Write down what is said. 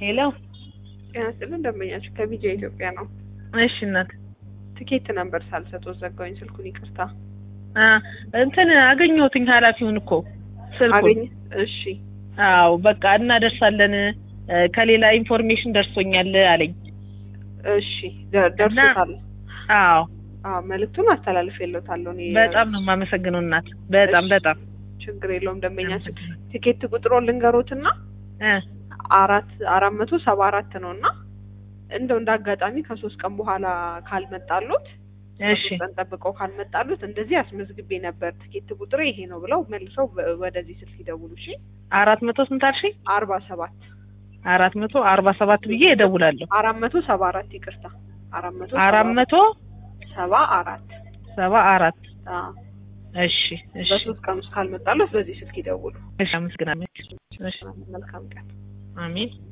ሄሎ ጤና ይስጥልን ደንበኛችን ከቢጃ ኢትዮጵያ ነው። እሺ እናት ትኬት ነበር ሳልሰጥዎት ዘጋሁኝ ስልኩን ይቅርታ። አ እንትን አገኘሁትኝ ኃላፊውን እኮ ስልኩን አገኘ እሺ አዎ በቃ እናደርሳለን እ ከሌላ ኢንፎርሜሽን ደርሶኛል አለኝ እሺ ደ- ደርሶታል። አዎ አዎ መልዕክቱን አስተላልፌልዎታለሁ እኔ በጣም ነው የማመሰግነው እናት በጣም እሺ። በጣም ችግር የለውም ደንበኛችን ቲኬት ቁጥሮ ልንገሮትና እ አራት አራት መቶ ሰባ አራት ነው እና እንደው እንደ አጋጣሚ ከሶስት ቀን በኋላ ካልመጣሉት እሺ ከሶስት ቀን ጠብቀው ካልመጣሉት እንደዚህ አስመዝግቤ ነበር ትኬት ቁጥሬ ይሄ ነው ብለው መልሰው ወ- ወደዚህ ስልክ ይደውሉ እሺ አራት መቶ ስንት አልሽኝ አርባ ሰባት አራት መቶ አርባ ሰባት ብዬ እደውላለሁ አራት መቶ ሰባ አራት ይቅርታ አራት መቶ አራት መቶ ሰባ አራት ሰባ አራት አዎ እሺ እሺ በሶስት ቀን ውስጥ ካልመጣሉት በዚህ ስልክ ይደውሉ እሺ አመሰግናለሁ እሺ መልካም ቀን አሜን